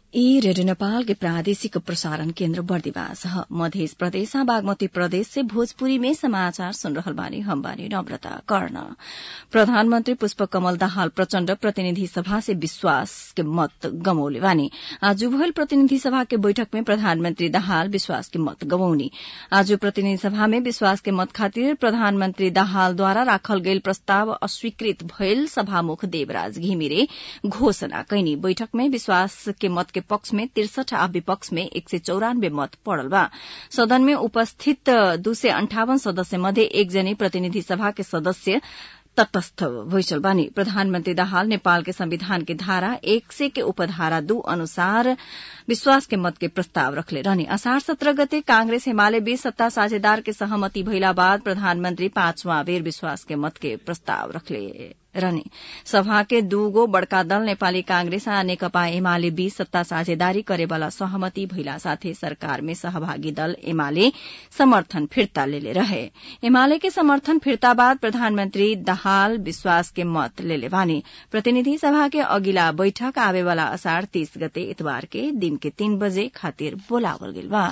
ई रेडियो नेपाल के प्रादेशिक प्रसारण केन्द्र बर्दिवास ह मध्य प्रदेश बागमती प्रदेश से भोजपुरी में समाचार सुन रहल बानी हम बानी नम्रता कर्ण प्रधानमन्त्री पुष्प कमल दाहाल प्रचण्ड प्रतिनिधि सभा से विश्वास के मत गमौले बानी आज भयल प्रतिनिधि सभा के बैठक में प्रधानमन्त्री दाहाल विश्वास के मत गवौनी आज प्रतिनिधि सभा में विश्वास के मत खातिर प्रधानमन्त्री दाहालद्वारा राखल गेल प्रस्ताव अस्वीकृत भयल सभामुख देवराज घिमिरे घोषणा कैनी बैठक में विश्वास के मत के पक्ष में तिरसठ आ विपक्ष में एक सय चौरानब्बे मत पड़ल बा सदन में उपस्थित दू सय अन्ठावन सदस्य मध्ये एकजनी प्रतिनिधि सभा के सदस्य तटस्थ भइसल बानी प्रधानमन्त्री दाहाल नेपाल के संविधान के धारा एक सय के उपधारा दू अनुसार विश्वास के मत के प्रस्ताव रखले रहने असार सत्रह गते कांग्रेस हिमालय बीच सत्ता साझेदार के सहमति भइला बाद प्रधानमन्त्री पाँचवां बेर विश्वास के मत के प्रस्ताव रखले रहने सभा के दूगो बड़का दल नेपाली कांग्रेस आ नेकपा एमाले बीच सत्ता साझेदारी करेवाला सहमति भइला साथै सरकार में सहभागी दल एमाले समर्थन फिर्ता लेले रहे एमाले के समर्थन फिर्ता बाद प्रधानमन्त्री दाहाल विश्वास के मत लेले बानी प्रतिनिधि सभा के अगिला बैठक आवेवाला असार तीस गते इतबार के दिन के तीन बजे खातिर बोलावल गेल बा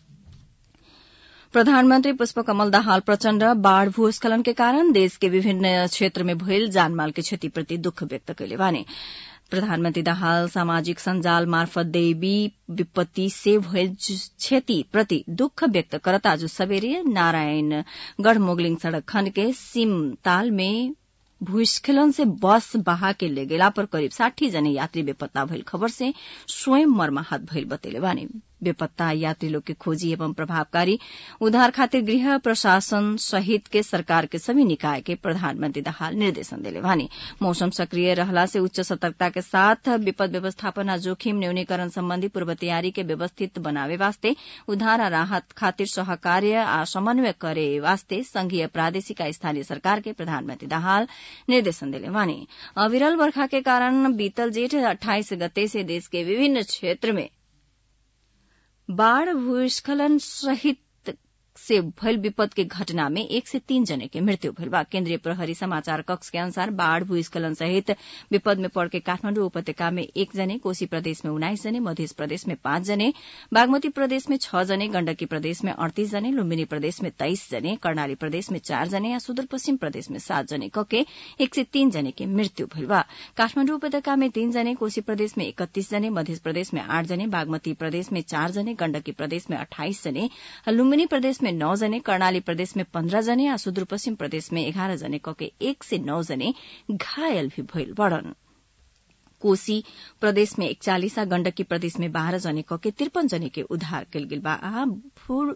प्रधानमन्त्री पुष्पकमल दाहाल प्रचण्ड बाढ़ भूस्खलन के कारण देश के विभिन्न क्षेत्र में भइल जानमाल के क्षतिप्रति दुःख व्यक्त कैले बाने प्रधानमन्त्री दाहाल सामाजिक सञ्जाल मार्फत दैवी विपत्ति से भइल क्षति प्रति दुःख व्यक्त करत आज सबेरे नारायणगढ़ मोगलिङ सड़क खण्ड के सिमताल में भूस्खलन से बस बहा के ले गेला पर करीब साठी जने यात्री बेपत्ता भइल खबर से स्वयं मर्माहत भइल बतेले बानी बेपत्ता यात्री लोग के खोजी एवं प्रभावकारी उद्धार खातिर गृह प्रशासन सहित के सरकार के सभी निकाय के प्रधानमन्त्री दाहाल निर्देशन देले बानी मौसम सक्रिय रहला से उच्च सतर्कता के साथ विपद व्यवस्थापन आ जोखिम न्यूनीकरण सम्बन्धी पूर्व तैयारी के व्यवस्थित बनावे वास्ते उद्धार आ राहत खातिर सहकार्य आ समन्वय करे वास्ते संघीय प्रादेशिक आ स्थानीय सरकार के प्रधानमन्त्री दाहाल निर्देशन देले बानी अविरल वर्षा के कारण बीतल जेठ अठाइस गते से देश के विभिन्न क्षेत्र में बाढ़ भूस्खलन सहित से भइल विपद के घटना में एक से तीन जने के मृत्यु भइल बा केन्द्रीय प्रहरी समाचार कक्ष के अनुसार बाढ़ भूस्खलन सहित विपद में पड़ के काठमाण्डु उपत्यका में एक जने कोशी प्रदेश में उन्नाइस जने मध्य प्रदेश में पाँच जने बागमती प्रदेश में छ जने गण्डकी प्रदेश में अड़तीस जने लुम्बिनी प्रदेश में तेइस जने कर्णाली प्रदेश में चार जने या सुदूरपश्चिम प्रदेश में सात जने कके एक से तीन जने के मृत्यु भइल बा काठमाण्डु उपत्यका में तीन जने कोशी प्रदेश में इकतीस जने मध्य प्रदेश में आठ जने बागमती प्रदेश में चार जने गण्डकी प्रदेश में अठाइस जने लुम्बिनी प्रदेश में नौ जने कर्णाली प्रदेश में पन्ध्र जने आ सुदूरपश्चिम प्रदेश में एघार जने कके एक से नौ जने घायल भी भइल बड़न कोशी प्रदेश में एकचालिस आ गण्डकी प्रदेश में बाह्र जने कके त्रिपन जने के उद्धार कल गेल बा आ भूर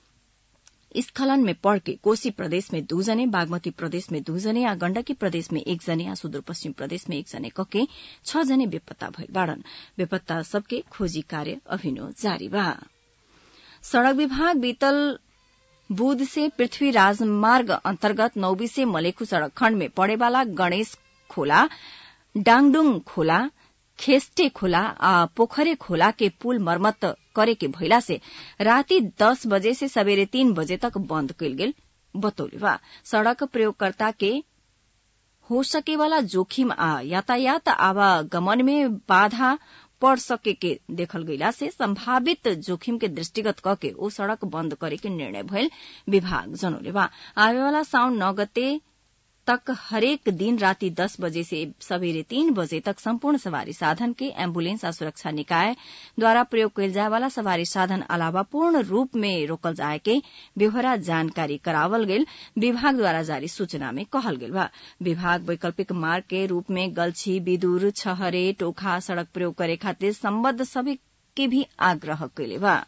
स्खलन में पड़ के कोशी प्रदेश में दू जने बागमती प्रदेश में दू जने आ गण्डकी प्रदेश में एक जने आ सुदूरपश्चिम प्रदेश में एक जने कके छ जने बेपत्ता भइल बाड़न बेपत्ता सबके खोजी कार्य अभिनो जारी बा सड़क विभाग बीतल बुध से पृथ्वी राजमार्ग अन्तर्गत नौबी से मलेखु सड़क खण्ड में पड़ेवाला गणेश खोला डाङडुङ खोला खेस्टे खोला आ पोखरे खोला के पुल मरम्मत करे के भइला से राति दस बजे से सवेरे तीन बजे तक बन्द कयल गेल बतौले बा सड़क प्रयोगकर्ता के हो सकेवाला जोखिम आ यातायात आवागमन में बाधा पड़ सके के देखल गईला से संभावित जोखिम के दृष्टिगत कके ओ सड़क बंद करे के निर्णय भइल विभाग जनौले बा आवेवाला साउन नौ गते तक हरेक दिन राति दस बजे से सवेरे तीन बजे तक सम्पूर्ण सवारी साधन के एम्बुलेंस आ सुरक्षा निकाय द्वारा प्रयोग कयल जाय वाला सवारी साधन अलावा पूर्ण रूप में रोकल जाय के बेहोरा जानकारी करावल गेल विभाग द्वारा जारी सूचना में कहल गेल बा विभाग वैकल्पिक मार्ग के रूप में गलछी बिदुर छहरे टोखा सड़क प्रयोग करे खातिर सम्बद्ध सभी के भी आग्रह कैले बा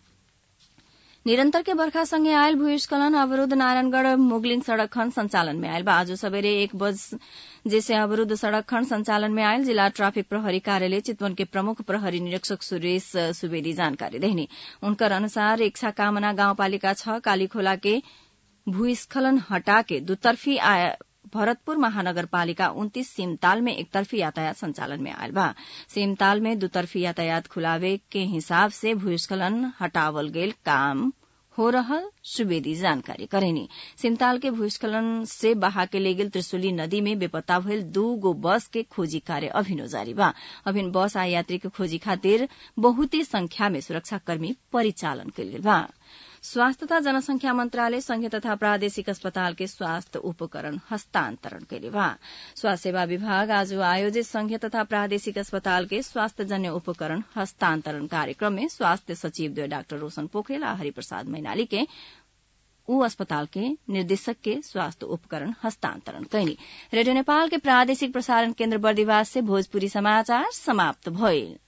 निरन्तर के बर्खासँगै आयल भूस्खलन अवरूद्ध नारायणगढ़ मुगलिङ सड़क खण्ड संचालन में आयल बा आज सबेरे एक बज जैसे अवरूद्ध सड़क खण्ड संचालन में आयल जिला ट्राफिक प्रहरी कार्यालय चितवन के प्रमुख प्रहरी निरीक्षक सुरेश सुवेदी जानकारी देहनी उनकर अनुसार इच्छा कामना गाउँपालिका छ कालीखोला के भूस्खलन हटा के दुतर्फी भरतपुर महानगरपालिका उन्तीस सीमताल में एकतर्फी यातायात संचालन में आयल बा सीमताल में दुतर्फी यातायात खुलावे के हिसाब से भूस्खलन हटावल गेल काम हो रहल सुवेदी जानकारी करेनी सिमताल के भूस्खलन से बहा के ले गेल त्रिशुली नदी में बेपत्ता भइल दू गो बस के खोजी कार्य अभिनो जारी बा अभिन बस आ यात्री के खोजी खातिर बहुते संख्या में सुरक्षाकर्मी परिचालन कयल गेल बा स्वास्थ्य तथा जनसंख्या मंत्रालय संघीय तथा प्रादेशिक अस्पताल के स्वास्थ्य उपकरण हस्तांतरण कयले बा स्वास्थ्य सेवा विभाग आज आयोजित संघीय तथा प्रादेशिक अस्पताल के स्वास्थ्य जन्य उपकरण हस्तांतरण कार्यक्रम में स्वास्थ्य सचिव द्वय डाक्टर रोशन पोखरेल आ हरिप्रसाद मैनाली के ऊ अस्पताल के निर्देशक के स्वास्थ्य उपकरण हस्तांतरण कैनी रेडियो नेपाल के प्रादेशिक प्रसारण केन्द्र बर्दिवास से भोजपुरी समाचार समाप्त भइल